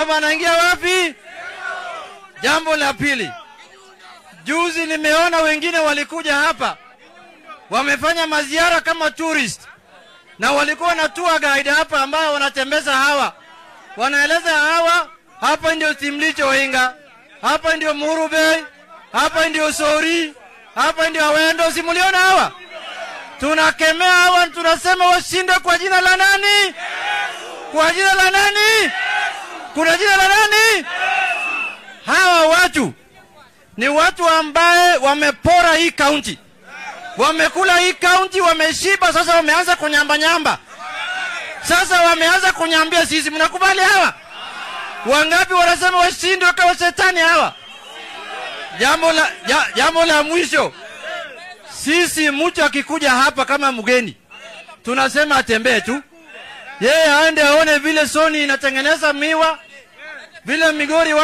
wanaingia wapi? Jambo la pili, juzi nimeona wengine walikuja hapa wamefanya maziara kama tourist na walikuwa na tour guide hapa ambao wanatembeza hawa, wanaeleza hawa, hapa ndio Simlicho Oinga, hapa ndio Muru Bay, hapa ndio Sori, hapa ndio Awendo. Simuliona hawa? Tunakemea hawa, tunasema washinde kwa jina la nani? Kwa jina la nani? Kuna jina la nani? Hawa watu ni watu ambaye wamepora hii kaunti, wamekula hii kaunti, wameshiba. Sasa wameanza kunyambanyamba, sasa wameanza kunyambia sisi. Mnakubali hawa? Wangapi wanasema washindwe kama shetani hawa? Jambo la, ja, jambo la mwisho, sisi mtu akikuja hapa kama mgeni tunasema atembee tu, yeye aende aone vile Soni inatengeneza miwa, vile Migori wa